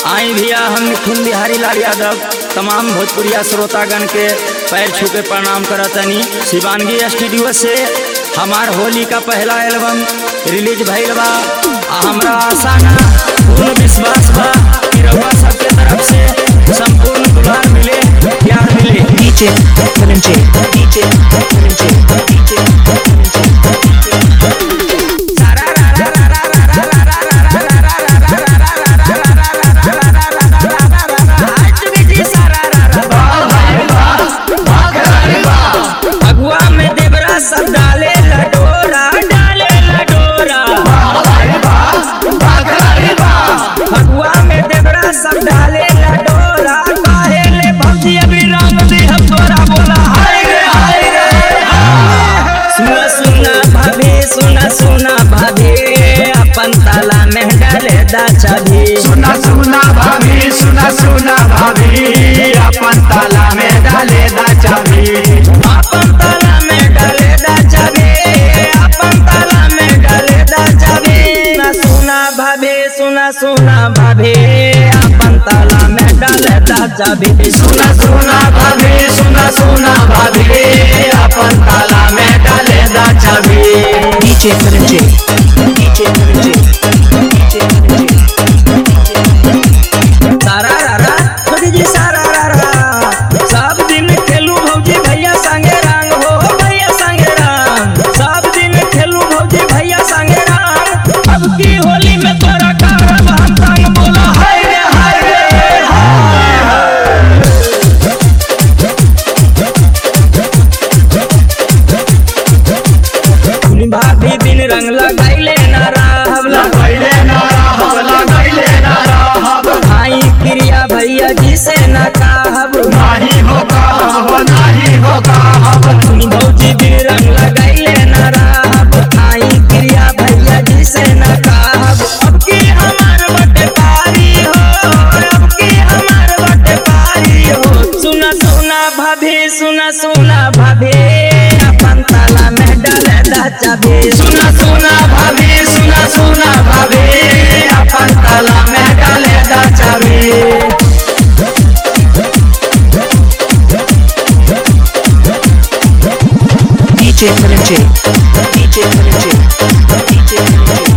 आई भैया हम निखिल बिहारी लाल यादव तमाम भोजपुरिया श्रोतागण के पैर छू के प्रणाम करतनी शिवानगी स्टूडियो से हमार होली का पहला एल्बम रिलीज भइल बा आ हमरा आशा ना पूर्ण विश्वास बा कि रउआ सबके तरफ से संपूर्ण दुलार मिले प्यार मिले DJ Currency, DJ Currency, DJ अगुआ में देवरा सब डाले लडोरा डाले लडोरा अगुआ में देवरा सब डाले लडोरा काहे ले भौजी अभी रंग दे हम तोरा बोला हाय रे हाय रे सुना सुना भाभी सुना सुना भाभी अपन ताला में डाले दा चाबी सुना सुना भाभी सुना सुना भाभी अपन ताला में डाले दा चाबी अपन ताला में डाले दा चाबी अपन ताला में डाले दा चाबी सुना सुना भाभी सुना सुना भाभी अपन ताला में डाले दा चाबी सुना सुना भाभी सुना सुना भाभी अपन ताला में डाले दा चाबी DJ Currency, DJ Currency, DJ Currency. सारा रारा खुद जी सारा रारा सब दिन खेलू भौजी भैया संगे रंग हो भैया संगे रंग सब दिन खेलू भौजी भैया संगे रंग अब की होली में तोरा कारब हम संग बोला हाय रे हाय रे हाय भाभी दिन रंग लगाइले ना राहब लगैले ना रहब लगैले ना रहब भाई प्रिया भैया जी से ना कहब नाही हो कहब नाही हो कहब भौजी भी रंग लगाइले न रहब आई क्रिया भैया जी से न कहब अब की हमार बटे पारी हो अब की हमार बटे पारी हो सुना सुना भाभी सुना सुना भाभी अपन ताला में डाले दा चाबी सुना सुना भाभी सुना सुना भाभी अपन ताला में डाले दा चाबी DJ Currency, DJ Currency, DJ Currency.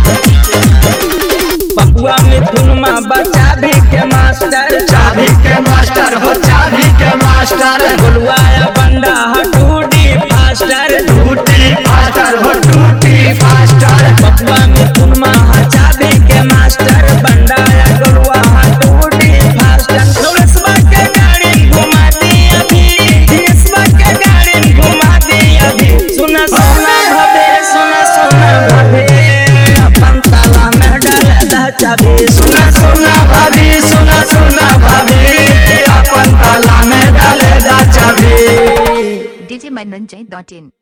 बबुआ में धुनमा बचा भी के मास्टर चाबी के मास्टर हो चाबी के मास्टर बोलवाया बंडा हटूडी फास्टर टूटी फास्टर हो टूटी फास्टर बबुआ में धुनमा चाबी के मास्टर बंडाया गोलवा हटूडी फास्टर नौरसबा के गाड़ी घुमा दी अभी देशबा के गाड़ी घुमा दी अभी सुना सुना भबे सुना सुना भबे अपन ताला में डाल दा चाबी सुना सुना भाभी सुना सुना भाभी अपन ताला में डाले दा चाबी djmananjay.in